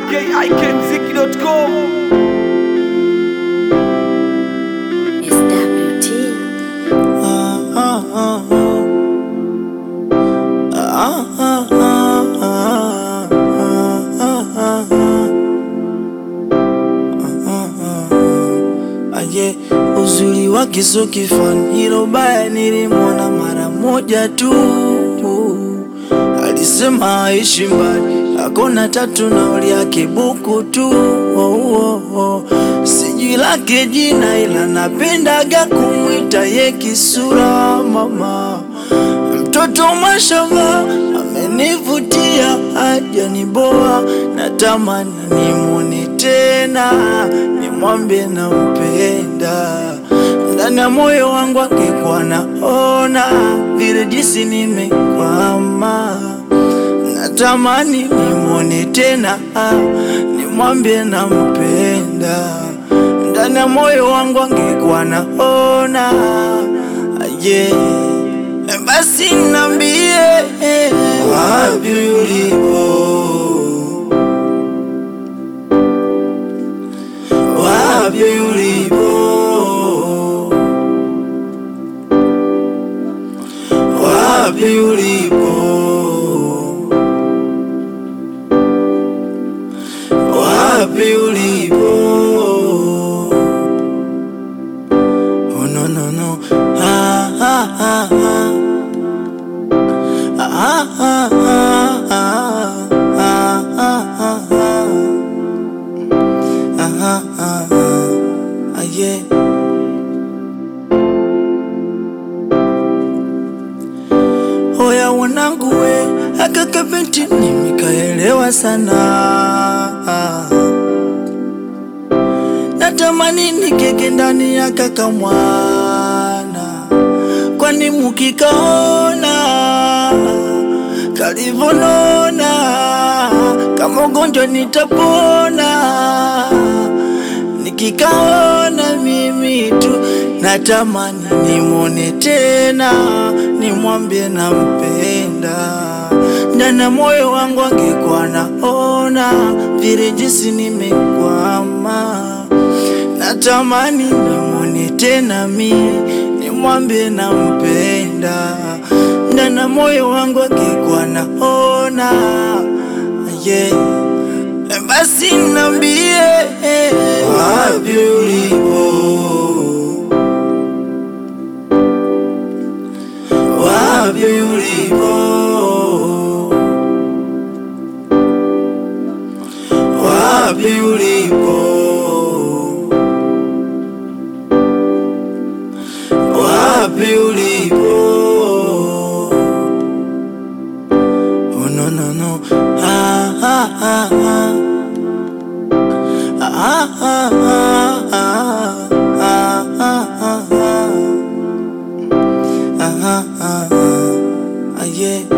ikikmziki.com It's WT. Aje, uzuri wake sio kifani, hilo baya nilimwona mara moja tu. Alisema aishi mbali, akona tatu nauli yake buku tu. Oh, oh, oh. Sijui lake jina, ila napendaga kumwita ye kisura mama mtoto mashamba amenivutia haja ni boa, natamani nimwone tena, nimwambie nampenda ndani ya moyo wangu, angekuwa naona vile jinsi nimekwama, natamani nimwone tena, nimwambie nampenda ndani ya moyo wangu, angekuwa naona yeah. Basi nambie wapi ulipo, wapi ulipo, wapi ulipo, wapi ulipo. Oh no no no, ah ah ah ah. Ah, ah, ah, ah, ah, ah, ah, ah. Ah, ah, ah, ah, yeah. Oya wanangu we, akaka binti nimekaelewa sana natamani nikeke ndani ya kaka mwana, kwani mukikaona kalivonona kama ugonjwa nitapona, nikikaona mimi tu natamani nimwone tena, nimwambie nampenda ndani ya moyo wangu, angekuwa naona vile jinsi nimekwama, natamani nimwone tena mi nimwambie nampenda ndani ya moyo wangu, angekuwa naona yeah. Basi nambie wapi ulipo, wapi ulipo, wapi ulipo, wapi ulipo. Oh no no no, ah ah ah ah. Ah, ah, ah, ah, ah, ah, ah, ah. Ah, ah, ah, ah, yeah.